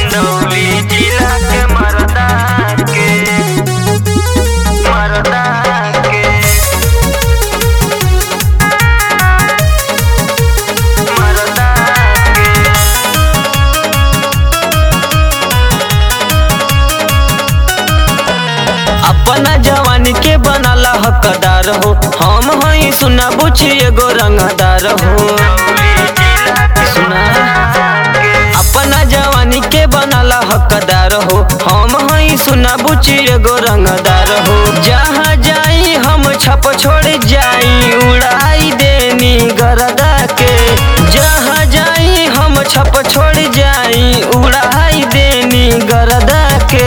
चंदौली जिला के मरदा के मरदा के मरदा के अपना जवानी के बनाला हकदार हो हम हई सुना बुझी एगो रंगदार हो सुना अपना जवानी के बनाला हकदार हो हम हई सुना बुझी एगो रंगदार हो जहाँ जाई हम छप छोड़ जाई उड़ाई देनी गरदा के जहाँ जाई हम छप छोड़ जाई उड़ाई देनी गरदा के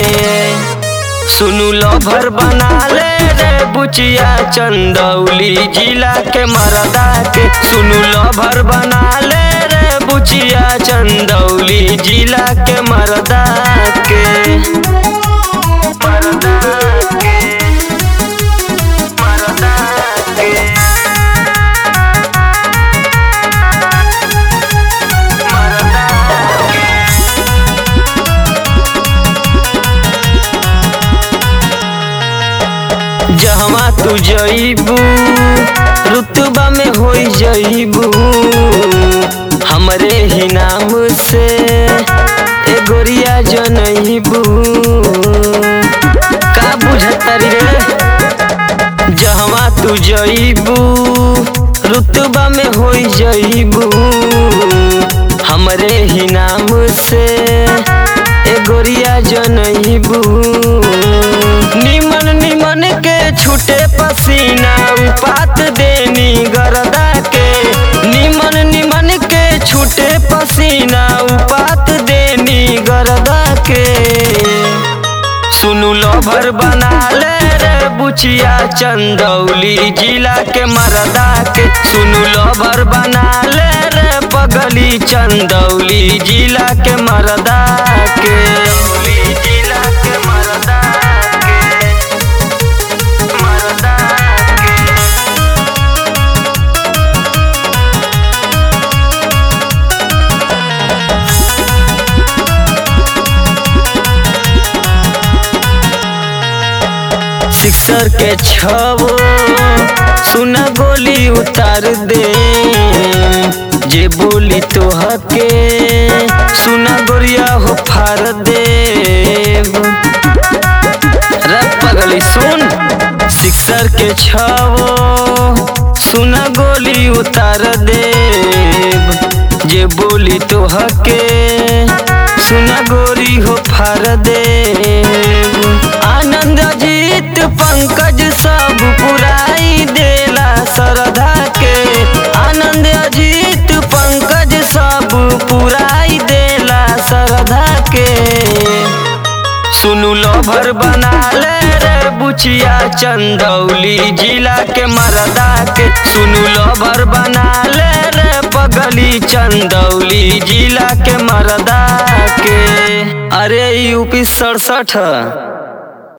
सुनु लभर बना ले रे बुचिया चंदौली जिला के मरदा के सुनु लभर बना ले रे बुचिया चंदौली जिला के मरदा के मरदा के मरदा के मरदा के जहवा तू जईबू रुतबा में हो जईबू हमरे ही नाम से ए गोरिया जनईबू का बुझतरी रे जहवा तू जईबू रुतबा में हो जईबू हमरे ही नाम से ए गोरिया जनईबू निमन निमन के छूटे पसीना उपात देनी गरदा के निमन निमन के छूटे पसीना उपात देनी गरदा के सुनु लभर बना ले रे बुचिया चंदौली जिला के मरदा के सुनु लभर बना ले रे पगली चंदौली जिला के मरदा के जिला के मरदा के मरदा के सिक्सर के छवो सुना गोली उतार दे जे बोली तो हके सुना गोरिया हो फार दे रे पगली सुन सिक्सर के छवो सुना गोली उतार दे जे बोली तो हके सुना गोरी हो फार दे आनंद जीत पंकज सब पुराई देला सरधा के आनंद अजीत पंकज सब पुराई देला सरधा के सुनु लभर बना ले रे बुचिया चंदौली जिला के मरदा के सुनु लभर बना ले रे पगली चंदौली जिला के मरदा के अरे यूपी सड़सठ